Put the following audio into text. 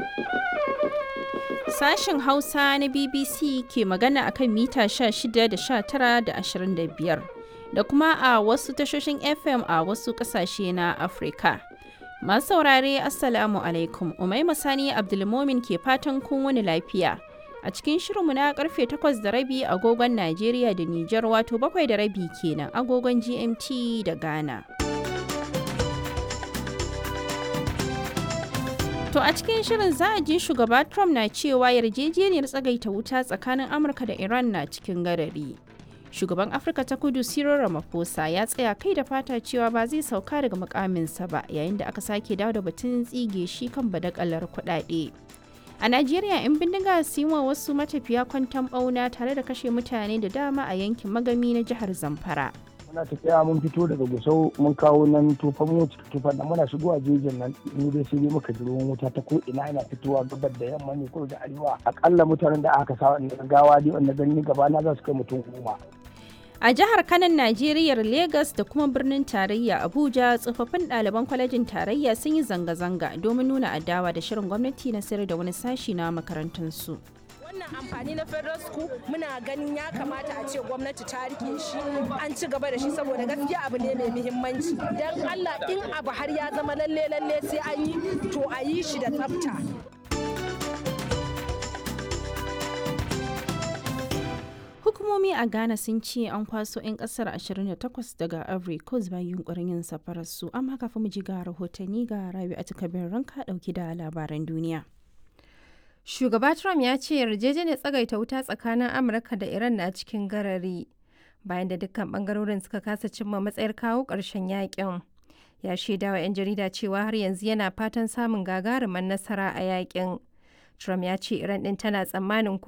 Sashen Hausa na BBC ke magana akan mita 16 da 19 da 25 da kuma a wasu tashoshin FM a wasu ƙasashe na Afirka. Masu saurare Assalamu alaikum, Umaima Sani Abdulmomin ke fatan kun wani lafiya. A cikin shirinmu na karfe 8 da rabi agogon Najeriya da Nijar wato bakwai da rabi kenan agogon GMT da Ghana. To a cikin shirin za a ji shugaba Trump na cewa yarjejeniyar tsagaita wuta tsakanin Amurka da Iran na cikin gadari. Shugaban Afirka ta kudu Cyril Ramaphosa ya tsaya kai da fata cewa ba zai sauka daga mukaminsa ba yayin da aka sake dawo da batun tsige shi kan badakalar kuɗaɗe. A Najeriya 'yan bindiga sun wa wasu matafiya kwanton ɓauna tare da kashe mutane da dama a yankin magami na jihar Zamfara. muna tafiya mun fito daga gusau mun kawo nan tufan mu tufan nan muna shigowa jejin nan mu dai sai dai muka ji ruwan wuta ta ko ina yana fitowa gabar da yamma ne ko da arewa akalla mutanen da aka sa wannan gawa dai wanda gani gaba na za su kai mutum goma A jihar Kanan Najeriya Legas da kuma birnin tarayya Abuja tsofaffin ɗaliban kwalejin tarayya sun yi zanga-zanga domin nuna adawa da shirin gwamnati na sayar da wani sashi na makarantunsu. wannan amfani na federal school muna ganin ya kamata a ce gwamnati ta rike shi an ci gaba da shi saboda gaskiya abu ne mai muhimmanci don allah in abu har ya zama lalle lalle sai an yi to a yi shi da tsafta Hukumomi a Ghana sun ce an kwaso 'yan kasar 28 daga Ivory Coast bayan yunkurin yin safararsu amma kafin mu ji ga rahotanni ga rabi a takabin ranka dauki da labaran duniya. Shugaba Trump ya ce yarjejeniyar tsagaita wuta tsakanin Amurka da Iran na cikin garari bayan da dukkan bangarorin suka kasa cimma matsayar kawo ƙarshen yakin. Ya shaida wa 'yan jarida cewa har yanzu yana fatan samun gagarumin nasara a yakin. Trump ya ce Iran ɗin tana tsammanin